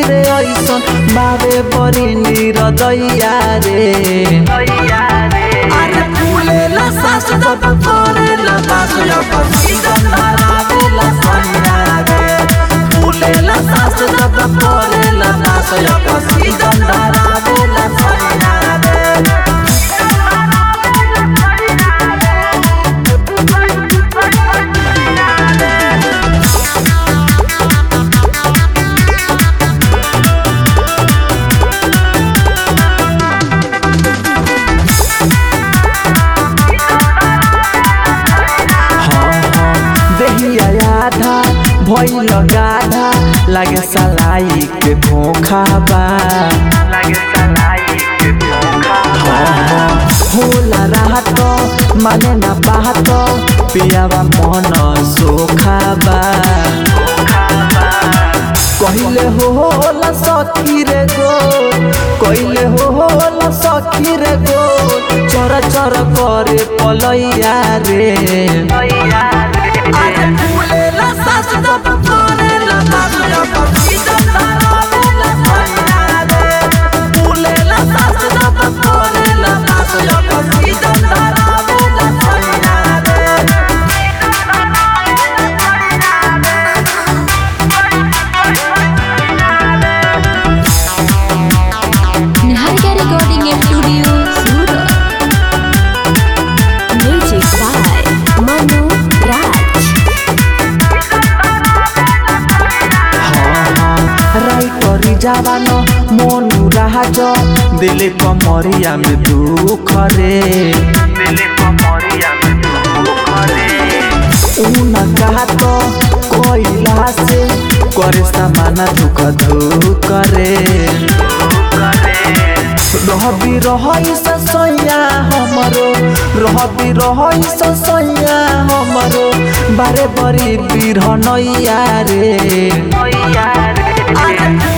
रे ऐसन बाबे बड़ी निरदैया रे अरे फूलेला सास जब करेला बास जब सीजन धरावेला सैया रे फूलेला सास जब करेला बास जब सीजन धरावेला सैया रे देहिया आधा भइल गाधा लागे सलाई के खोखा बा होला राहत माने ना बाहत पियावा मन सोखा बा कहिले हो होला सखी रे गो कहिले हो होला सखी रे गो चर चर करे पलैया रे अरे फूलेला सास जब करेला सास जब सीजन धरावेला सैया रे फूलेला सास जब करेला सास जब सीजन धरावेला सैया रे Niharika Recording Studio, Surat. Music by Manu Raj. রাইটরি যাবান Manu রাহাজ দিলে কমরিয়া মে দুঃখ রে উনা কাহাত কইলা সে করে সামানা দুঃখ ধুক রে रहबी रहई सैया हमरो रहबी रहई सैया हमरो बारे बरी बिरहनैया रे अरे